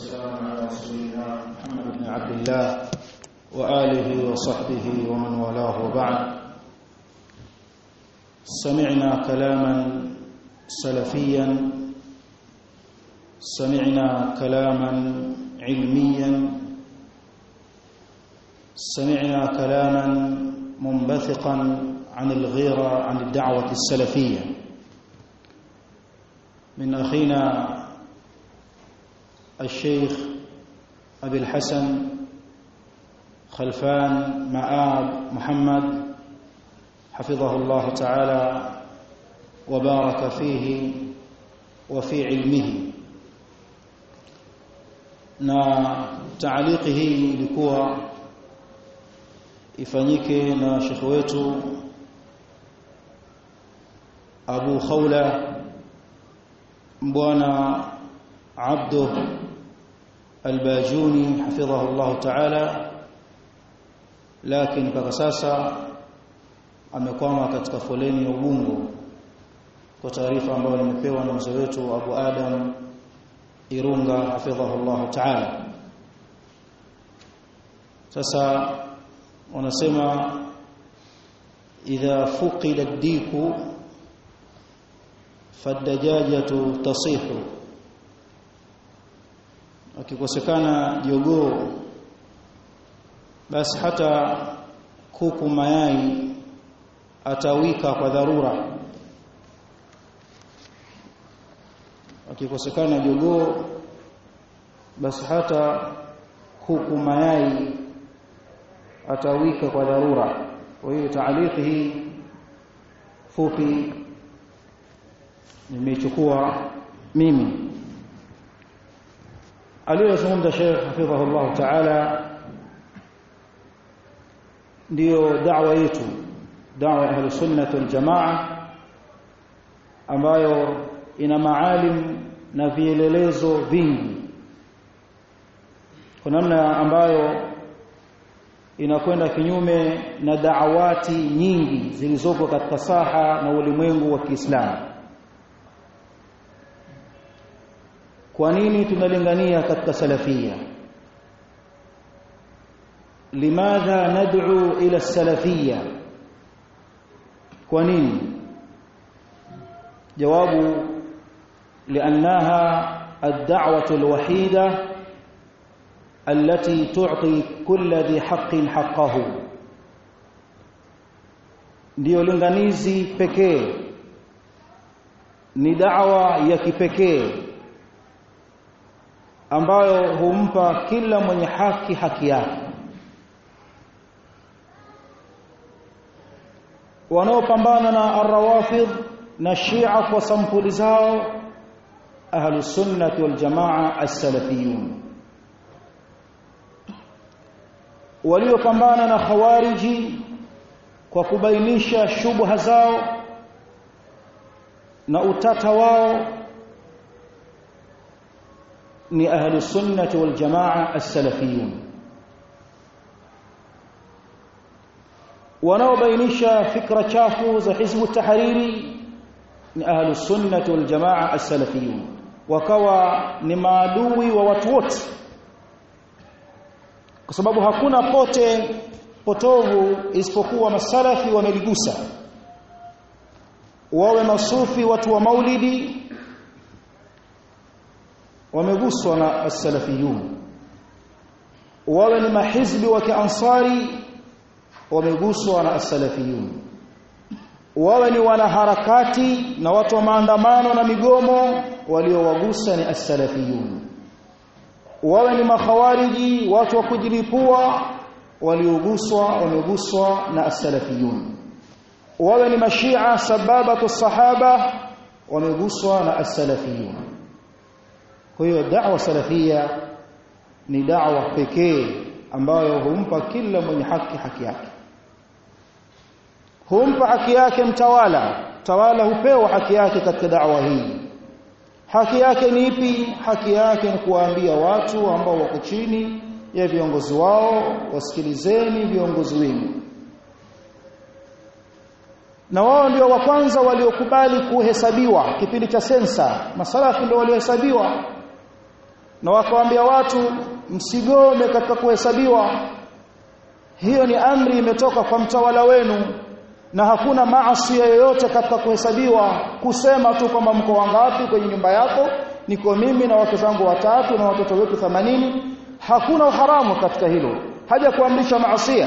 والسلام على رسول الله محمد بن عبد الله وآله وصحبه ومن والاه وبعد سمعنا كلاما سلفيا سمعنا كلاما علميا سمعنا كلاما منبثقا عن الغيرة عن الدعوة السلفية من أخينا الشيخ أبي الحسن خلفان مآب محمد حفظه الله تعالى وبارك فيه وفي علمه na taaliki hii ilikuwa ifanyike na shekhe wetu Abu Khawla bwana Abdu Albajuni hafidhahu Allah Ta'ala lakini mpaka sasa amekwama katika foleni ya Ubungo kwa taarifa ambayo nimepewa na mzee wetu Abu Adam Irunga hafidhahu Allah Ta'ala sasa wanasema idha fuqida ad-diku fadajajatu tasihu akikosekana jogoo basi hata kuku mayai atawika kwa dharura akikosekana jogoo basi hata kuku mayai atawika kwa dharura kwa hiyo taaliki hii fupi nimechukua mimi aliyozungumza Sheikh hafidhahu Allah Ta'ala ndiyo da'wa yetu da'wa ya sunnah wal jamaa ambayo ina maalim na vielelezo vingi kwa namna ambayo inakwenda kinyume na daawati nyingi zilizoko katika saha na ulimwengu wa Kiislamu kwa nini tunalingania katika salafia limadha nad'u ila salafia kwa nini jawabu لانها الدعوه الوحيده التي تعطي كل ذي حق حقه ndio linganizi pekee ni da'wa ya kipekee ambayo humpa kila mwenye haki haki yake wanaopambana na arrawafidh na shia kwa sampuli zao ahlus sunnah wal jamaa as-salafiyun waliopambana na khawariji kwa kubainisha shubha zao na utata wao ni ahli sunnati wal jamaa as-salafiyun wanaobainisha fikra chafu za hizbu tahariri ni ahli sunnati wal jamaa as-salafiyun wakawa ni maadui wa watu wote kwa sababu hakuna pote potovu isipokuwa masalafi wameligusa wawe masufi watu wa maulidi wameguswa na as-salafiyun wawe ni mahizbi wa kiansari wameguswa na as-salafiyun wawe ni wanaharakati na watu wa maandamano na migomo waliowagusa ni as-salafiyun wawe ni makhawariji watu wa kujilipua walioguswa wameguswa na as-salafiyun wawe ni mashia sababatu sahaba wameguswa na as-salafiyun kwa hiyo da'wa salafia ni da'wa pekee ambayo humpa kila mwenye haki haki yake humpa haki yake mtawala tawala hupewa haki yake katika da'wa hii haki yake ni ipi haki yake ni kuwaambia watu ambao wako chini ya viongozi wao wasikilizeni viongozi wenu na wao ndio wa kwanza waliokubali kuhesabiwa kipindi cha sensa masalafi ndio waliohesabiwa na wakawaambia watu msigome katika kuhesabiwa hiyo ni amri imetoka kwa mtawala wenu na hakuna maasi yoyote katika kuhesabiwa kusema tu kwamba mko wangapi kwenye nyumba yako niko mimi na wake zangu watatu na watoto wetu 80 hakuna uharamu katika hilo haja kuamrisha maasia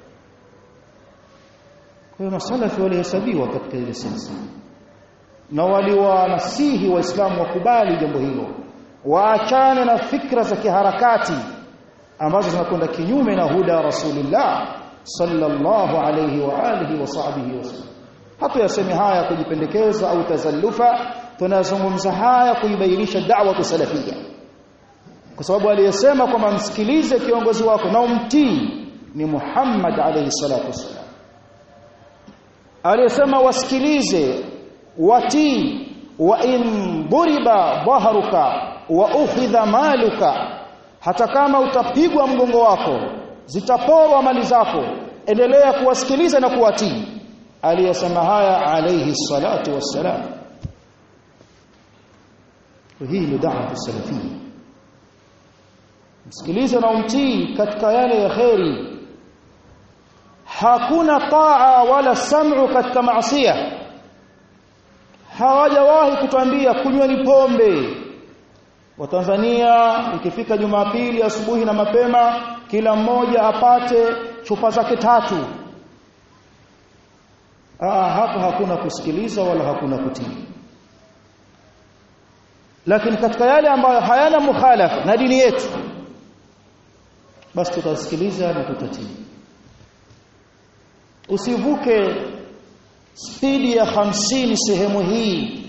kwa hiyo masalafi walihesabiwa katika ile sensa na waliwanasihi waislamu wakubali jambo hilo waachane na fikra za kiharakati ambazo zinakwenda kinyume na huda rasulillah sallallahu alayhi wa alihi wa sahbihi wasallam hata yasemi haya kujipendekeza au tazallufa tunazungumza haya kuibainisha da'wa salafia kwa sababu aliyesema kwamba msikilize kiongozi wako na umtii ni Muhammad alayhi salatu wasallam aliyesema wasikilize watii wa in buriba dhahruka wa ukhidha maluka hata kama utapigwa mgongo wako zitaporwa mali zako endelea kuwasikiliza na kuwatii aliyesema haya alayhi salatu wassalam hii ni da'wa salafia msikilize na umtii katika yale ya kheri hakuna taa wala sam'u katika maasiya hawajawahi kutuambia kunyweni pombe Watanzania ikifika Jumapili asubuhi na mapema kila mmoja apate chupa zake tatu ah hapa hakuna kusikiliza wala hakuna kutii lakini katika yale ambayo hayana mukhalafa na dini yetu basi tutasikiliza na tutatii usivuke spidi ya hamsini sehemu hii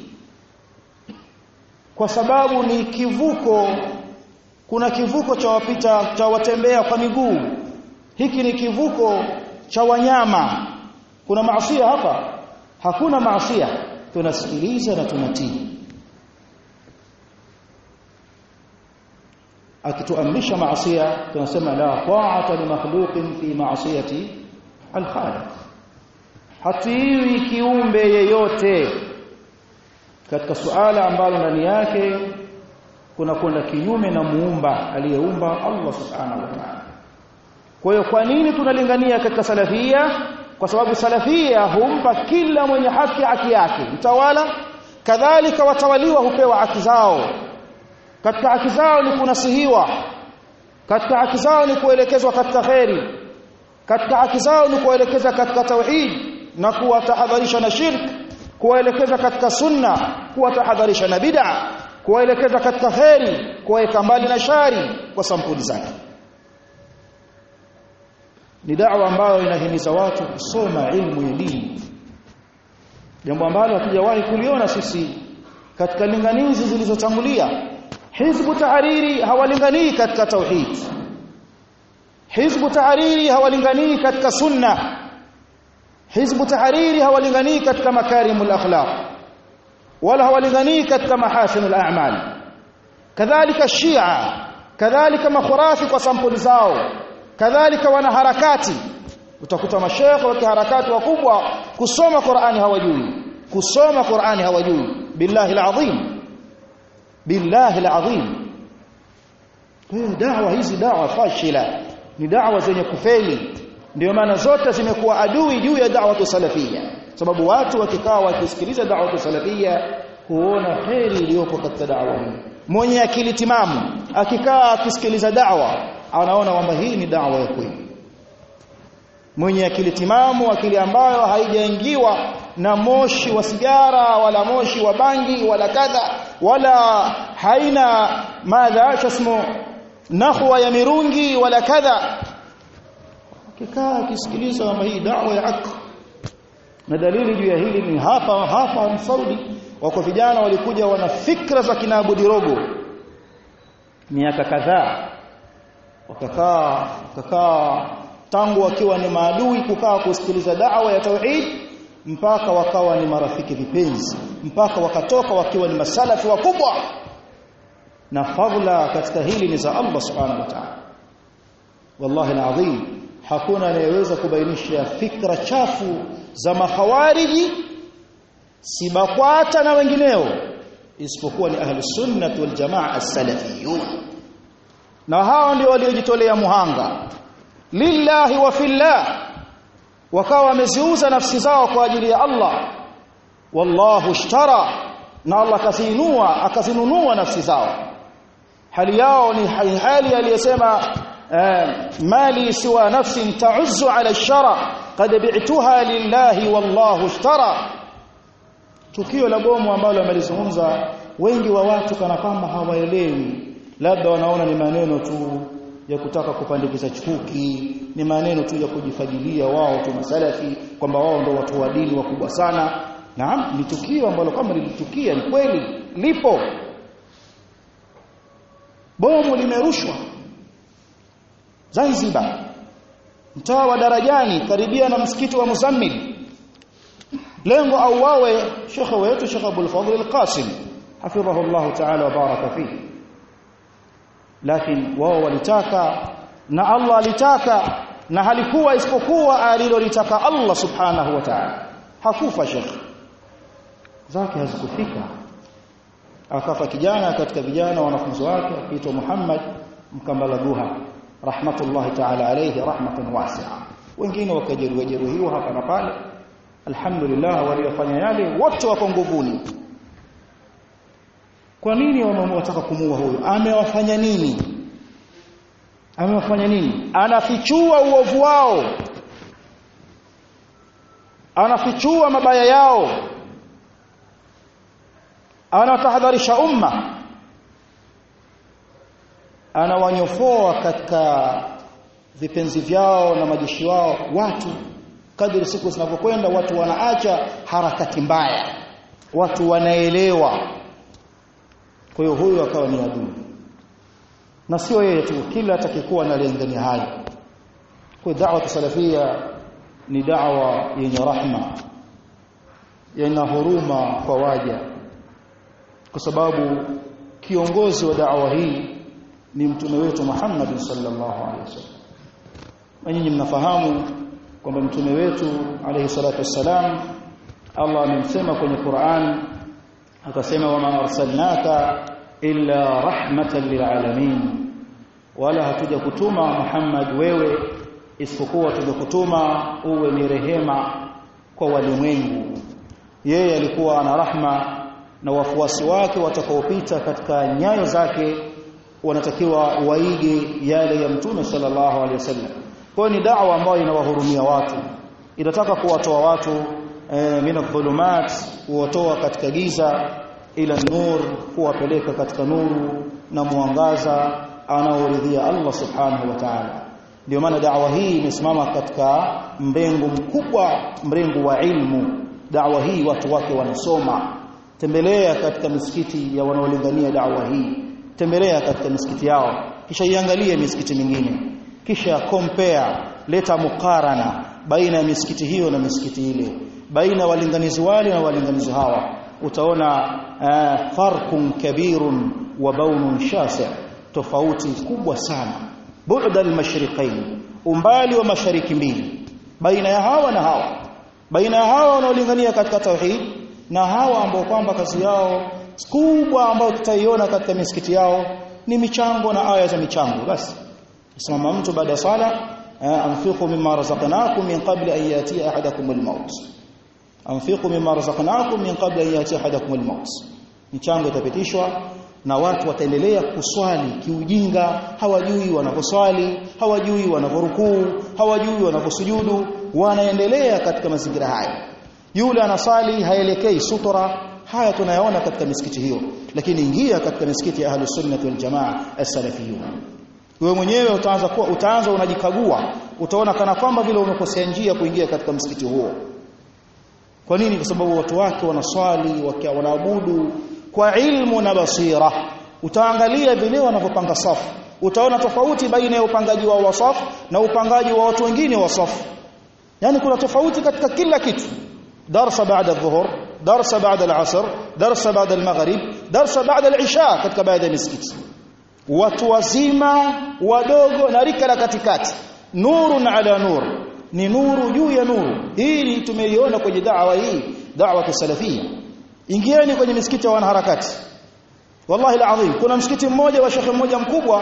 kwa sababu ni kivuko kuna kivuko cha wapita cha watembea kwa miguu hiki ni kivuko cha wanyama kuna maasiya hapa hakuna maasiya tunasikiliza na tunatii akituamrisha maasiya tunasema la ta'ata li makhluqin fi ma'siyati al-khaliq hatiwi kiumbe yeyote katika suala ambalo ndani yake kuna kwenda kinyume na muumba aliyeumba Allah subhanahu wa ta'ala kwa hiyo kwa nini tunalingania katika salafia kwa sababu salafia humpa kila mwenye haki haki yake mtawala kadhalika watawaliwa hupewa haki zao katika haki zao ni kunasihiwa katika haki zao ni kuelekezwa katika kheri katika haki zao ni kuelekeza katika tauhid na kuwatahadharisha na shirk kuwaelekeza katika sunna kuwatahadharisha na bid'a kuwaelekeza katika kheri kuwaweka mbali na shari kwa sampuli zake ni da'wa ambayo inahimiza watu kusoma ilmu ya dini jambo ambalo hatujawahi kuliona sisi katika linganizi zilizotangulia hizbu tahariri hawalinganii katika tauhid hizbu tahariri hawalinganii katika sunna hizbu tahariri hawalinganii katika makarimul akhlaq wala hawalinganii katika mahasinul a'mal kadhalika shia kadhalika makhurafi kwa sampuli zao kadhalika wanaharakati utakuta mashekhe wa kiharakati wakubwa kusoma Qur'ani hawajui kusoma Qur'ani hawajui billahi alazim billahi alazim hiyo dawa hizi dawa fashila ni dawa zenye kufeli ndio maana zote zimekuwa adui juu ya da'wa salafia sababu watu wakikaa wakisikiliza da'wa salafia huona kheri iliyopo katika da'wa hii mwenye akili timamu akikaa akisikiliza da'wa anaona kwamba hii ni da'wa ya kweli mwenye akili timamu akili ambayo haijaingiwa na moshi wa sigara wala moshi wa bangi wala kadha wala haina madha shasmu nahwa ya mirungi wala kadha kikaa akisikiliza kwamba hii da'wa ya haki na dalili juu ya hili ni hapa hapa Saudi wako vijana walikuja wana fikra za kinabudi rogo miaka kadhaa wakakaa wakakaa tangu wakiwa ni maadui kukaa kusikiliza da'wa ya tauhid mpaka wakawa ni marafiki vipenzi mpaka wakatoka wakiwa ni masalafi wakubwa na fadhila katika hili ni za Allah subhanahu wa ta'ala wallahi alazim hakuna anayeweza kubainisha fikra chafu za makhawariji sibakwata na wengineo isipokuwa ni ahli sunnah wal jamaa as-salafiyun na hao ndio waliojitolea muhanga lillahi wa fillah wakawa wameziuza nafsi zao kwa ajili ya Allah wallahu ishtara na Allah kazinunua akazinunua nafsi zao hali yao ni hali aliyesema mali siwa nafsin ta'uzzu ala shara qad bi'tuha lillahi wallahu ishtara tukio la bomu ambalo amelizungumza wengi wa watu kana kwamba hawaelewi labda wanaona ni maneno tu ya kutaka kupandikiza chuki ni maneno tu ya kujifagilia wao tu masalafi kwamba wao ndio watu wa dini wakubwa sana naam ni tukio ambalo kama lilitukia ni kweli lipo bomu limerushwa Zanzibar mtaa wa Darajani karibia na msikiti wa Muzammil lengo au wawe shekhe wetu Sheikh Abdul Fadhil Al-Qasim hafidhahu Allah ta'ala wa baraka fihi lakini wao walitaka na Allah alitaka na halikuwa isipokuwa alilolitaka Allah subhanahu wa ta'ala hakufa shekhe zake hazikufika akafa kijana katika vijana wanafunzi wake akiitwa Muhammad Mkambala Duha rahmatullahi ta'ala alayhi rahmatan wasi'a wengine wakajeruhiwa jeruhiwa hapa na pale alhamdulillah waliofanya yale wote wako nguvuni kwa nini wanataka kumuua huyo amewafanya nini amewafanya nini anafichua uovu wao anafichua mabaya yao anatahadharisha umma anawanyofoa katika vipenzi vyao na majeshi wao watu kadri siku zinavyokwenda watu wanaacha harakati mbaya watu wanaelewa kwa hiyo huyu akawa ni adui na sio yeye tu kila atakayekuwa analengania hayo kwa da'wa salafia ni da'wa yenye rahma yenye huruma kwa waja kwa sababu kiongozi wa da'wa hii ni mtume wetu Muhammad sallallahu alaihi wasallam na nyinyi mnafahamu kwamba mtume wetu alayhi salatu wassalam Allah amemsema kwenye Qur'an akasema wama arsalnaka illa rahmatan lilalamin wala hatuja kutuma Muhammad wewe isipokuwa tumekutuma uwe ni rehema kwa walimwengu yeye alikuwa ana rahma na wafuasi wake watakaopita katika nyayo zake wanatakiwa waige yale ya mtume sallallahu alaihi wasallam kwa ni da'wa ambayo inawahurumia watu inataka kuwatoa watu e, mina dhulumat kuwatoa katika giza ila nur kuwapeleka katika nuru na mwangaza anaoridhia Allah subhanahu wa ta'ala ndio maana da'wa hii imesimama katika mrengo mkubwa mrengo wa ilmu da'wa hii watu wake wanasoma tembelea katika misikiti ya wanaolingania da'wa hii tembelea katika misikiti yao kisha iangalie misikiti mingine kisha compare leta mukarana baina ya misikiti hiyo na misikiti ile baina walinganizi wale na walinganizi hawa utaona uh, farqun kabirun wa baunun shasi' tofauti kubwa sana bu'da al-mashriqain umbali wa mashariki mbili baina ya hawa na hawa baina ya hawa wanaolingania katika tauhid na hawa ambao kwamba kazi yao kubwa ambayo tutaiona katika misikiti yao ni michango na aya za michango basi simama mtu baada ya sala anfiqu mimma razaqnakum min qabli an yati ahadakum al-maut anfiqu mimma razaqnakum min qabli an yati ahadakum al-maut michango itapitishwa na watu wataendelea kuswali kiujinga hawajui wanaposwali hawajui wanaporukuu hawajui wanaposujudu wanaendelea katika mazingira haya yule anasali haelekei sutura haya tunayaona katika misikiti hiyo lakini ingia katika misikiti ya ahlus sunnah wal jamaa as-salafiyun wewe mwenyewe utaanza kuwa utaanza unajikagua utaona kana kwamba vile umekosea njia kuingia katika msikiti huo kwa nini kwa sababu watu wake wanaswali wakiwa wanaabudu kwa ilmu na basira utaangalia vile wanavyopanga safu utaona tofauti baina ya upangaji wao wa safu na upangaji wa watu wengine wa safu yani kuna tofauti katika kila kitu darsa baada adh-dhuhur darsa baada al-asr darsa baada al-maghrib darsa baada al-isha katika baadhi ya misikiti watu wazima wadogo na rika la katikati nurun ala nur ni nuru juu ya nuru hii tumeiona kwenye da'wa hii da'wa salafia ingieni kwenye misikiti ya wanaharakati wallahi alazim kuna msikiti mmoja wa shekhe mmoja mkubwa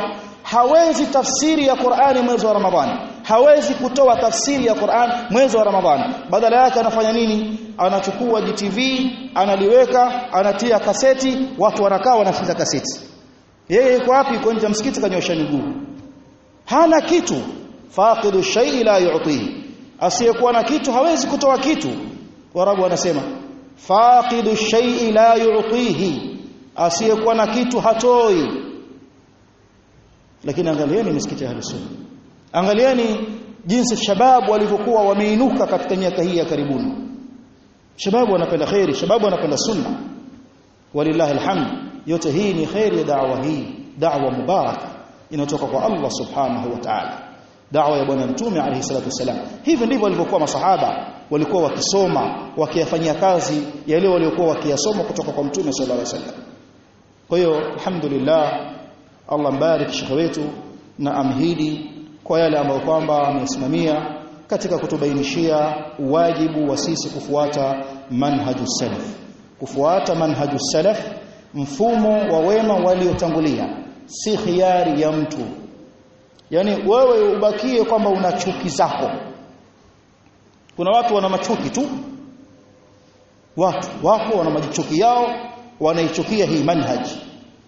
hawezi tafsiri ya Qur'ani mwezi wa Ramadhani hawezi kutoa tafsiri ya Qur'an mwezi wa Ramadhani badala yake anafanya nini anachukua GTV analiweka anatia kaseti watu wanakaa wanasikiza kaseti yeye yuko wapi yuko nje msikiti kanyosha miguu hana kitu faqidu shay'i la yu'tihi asiyekuwa na kitu hawezi kutoa kitu warabu wanasema faqidu shay'i la yu'tihi asiyekuwa na kitu hatoi lakini angalieni misikiti ya sunna angalieni jinsi shababu walivyokuwa wameinuka katika miaka hii ya karibuni shababu wanapenda khairi shababu wanapenda sunna walillahi alhamd yote hii ni khairi ya da'wa hii da'wa mubarak inatoka kwa Allah subhanahu wa ta'ala da'wa ya bwana mtume alayhi salatu wasalam hivi ndivyo walivyokuwa masahaba walikuwa wakisoma wakiyafanyia kazi yale waliokuwa wakiyasoma kutoka kwa mtume sallallahu alayhi wasallam kwa hiyo alhamdulillah Allah mbarik shekhe wetu na amhidi kwa yale ambayo kwamba amesimamia katika kutubainishia wajibu wa sisi kufuata manhaju salaf kufuata manhaju salaf mfumo wa wema waliotangulia si khiari ya mtu yani wewe ubakie kwamba una chuki zako kuna watu wana machuki tu watu wako wana majichuki yao wanaichukia hii manhaji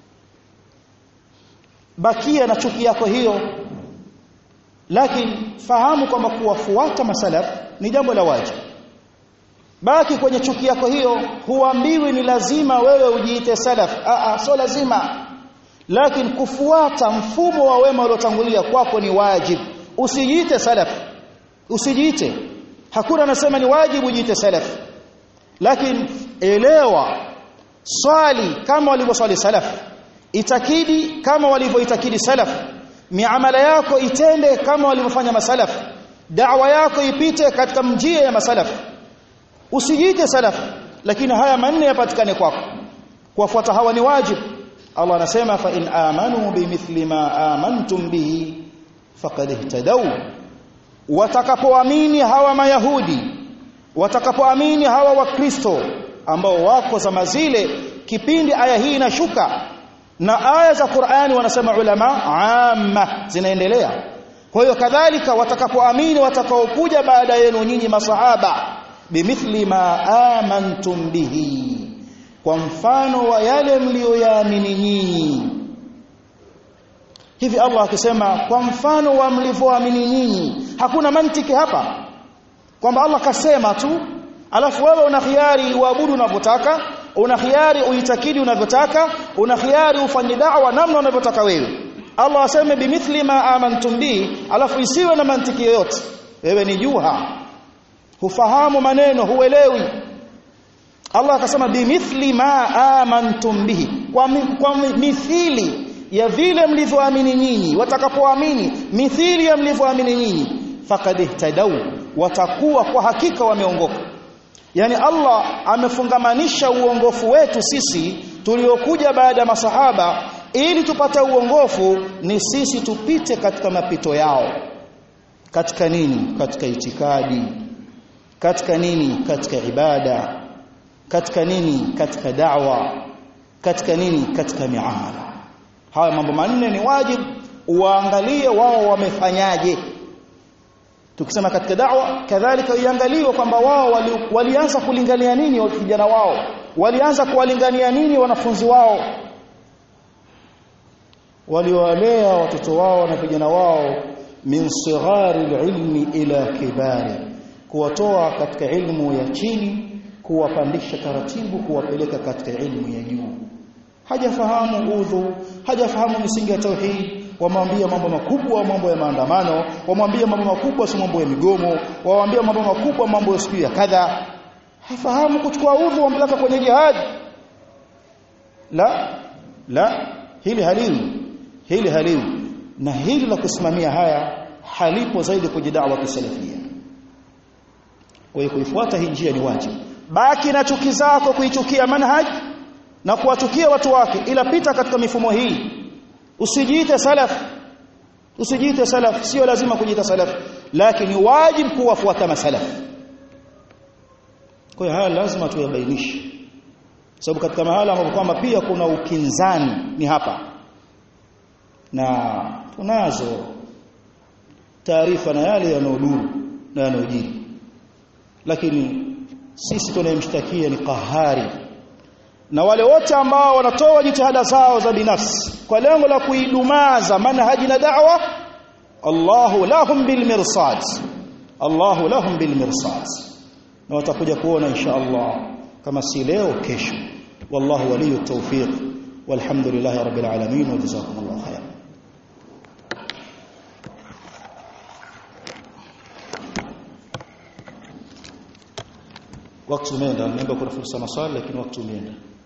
bakia na chuki yako hiyo lakini fahamu kwamba kuwafuata masalaf ni jambo la wajibu baki kwenye chuki yako hiyo huambiwi ni lazima wewe ujiite salaf a a sio lazima lakini kufuata mfumo wa wema uliotangulia kwako ni wajibu usijiite salaf usijiite hakuna anasema ni wajibu ujiite salaf lakini elewa swali kama walivyoswali salaf itakidi kama walivyoitakidi salaf miamala yako itende kama walivyofanya masalaf da'wa yako ipite katika njia ya masalaf usijiite salaf lakini haya manne yapatikane kwako kuwafuata hawa ni wajibu Allah anasema fa in amanu bimithli ma amantum bihi faqad ihtadaw watakapoamini hawa mayahudi watakapoamini hawa wakristo ambao wako zama zile kipindi aya hii inashuka na aya za Qur'ani wanasema ulama amma zinaendelea kwa hiyo kadhalika watakapoamini watakaokuja baada yenu nyinyi masahaba bimithli ma amantum bihi kwa mfano wa yale mlioyaamini nyinyi hivi Allah akisema kwa mfano wa mlivyoamini nyinyi hakuna mantiki hapa kwamba Allah kasema tu alafu wewe una khiari uabudu unavyotaka una khiari uitakidi unavyotaka una khiari ufanye da'wa namna unavyotaka wewe Allah aseme bimithli ma amantum bi alafu isiwe na mantiki yoyote wewe ni juha hufahamu maneno huelewi Allah akasema bimithli ma amantum bihi kwa, mi, kwa mithili ya vile mlivyoamini nyinyi watakapoamini mithili ya mlivyoamini nyinyi faqad ihtadaw watakuwa kwa hakika wameongoka yani Allah amefungamanisha uongofu wetu sisi tuliokuja baada ya masahaba ili tupate uongofu ni sisi tupite katika mapito yao katika nini katika itikadi katika nini katika ibada katika nini katika da'wa katika nini katika miamala haya mambo manne ni wajibu uangalie wao wamefanyaje tukisema katika da'wa kadhalika iangaliwe kwamba wao wali, walianza kulingania nini vijana wao walianza kuwalingania nini wanafunzi wao waliwalea watoto wao na vijana wao min sighari ilmi ila kibari kuwatoa katika ilmu ya chini kuwapandisha taratibu kuwapeleka katika ilmu ya juu hajafahamu udhu hajafahamu misingi ya tauhid wamwambia mambo makubwa mambo ya maandamano wamwambia mambo makubwa si mambo ya migomo wamwambia mambo makubwa mambo ya siku ya kadha hafahamu kuchukua udhu wampeleka kwenye jihad la la hili haliwi hili haliwi na hili la kusimamia haya halipo zaidi kwenye da'wa kisalafia kwa hiyo kuifuata hii njia ni wajibu baki na chuki zako kuichukia manhaj na kuwachukia watu wake ila pita katika mifumo hii usijiite salaf usijiite salaf sio lazima kujiita salaf lakini wajibu kuwafuata masalaf kwa hiyo haya lazima tuyabainishe sababu katika mahala ambapo kwamba pia kuna ukinzani ni hapa na tunazo taarifa na yale yanayoduru na yanayojiri lakini sisi tunayemshtakia ni qahari na wale wote ambao wanatoa jitihada zao za binafsi kwa lengo la kuidumaza manhaji na da'wa Allahu lahum bil mirsad Allahu lahum bil mirsad na watakuja kuona insha Allah kama si leo kesho wallahu waliyut tawfiq walhamdulillahi rabbil alamin wa jazakumullahu khairan wakati umeenda nimeomba kuna fursa maswali lakini wakati umeenda